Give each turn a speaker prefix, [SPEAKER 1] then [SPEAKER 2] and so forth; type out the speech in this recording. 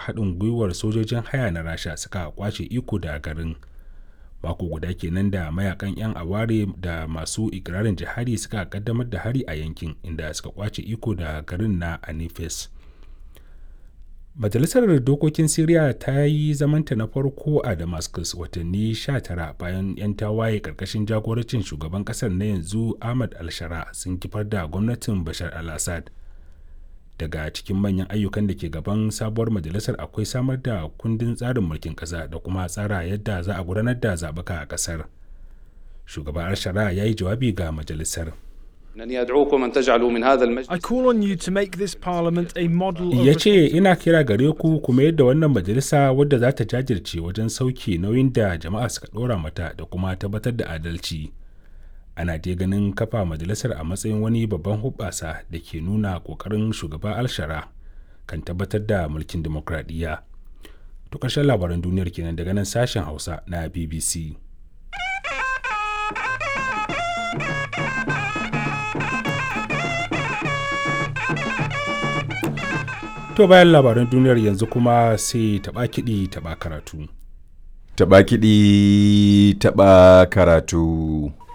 [SPEAKER 1] haɗin gwiwar sojojin haya na rasha suka kwace iko da garin mako guda kenan da mayakan 'yan aware da masu ikirarin jihadi suka kaddamar da hari a yankin inda suka kwace iko da garin na anifes majalisar dokokin syria ta yi zamanta na farko a damascus watanni 19 bayan 'yan tawaye karkashin jagorancin shugaban kasar na yanzu ahmad al-shara sun kifar da gwamnatin bashar al-assad daga cikin manyan ayyukan da ke gaban sabuwar majalisar akwai samar da kundin tsarin mulkin ƙasa da kuma tsara yadda za a gudanar da zaɓuka a ƙasar shugaban al-shara ya yi jawabi ga majalisar
[SPEAKER 2] I call on you to make this parliament a model of
[SPEAKER 1] ya ce ina kira gare ku kuma yadda wannan majalisa wadda za ta jajirce wajen sauke nauyin da jama'a suka ɗora mata da kuma tabbatar da adalci ana dai ganin kafa majalisar a matsayin wani babban hubbasa da ke nuna ƙoƙarin shugaba alshara kan tabbatar da mulkin demokradiyya to ƙarshen labaran duniyar kenan daga nan sashen hausa na bbc To bayan labaran duniyar yanzu kuma sai taɓa kiɗi taɓa karatu.
[SPEAKER 3] Taɓa kiɗi taɓa karatu.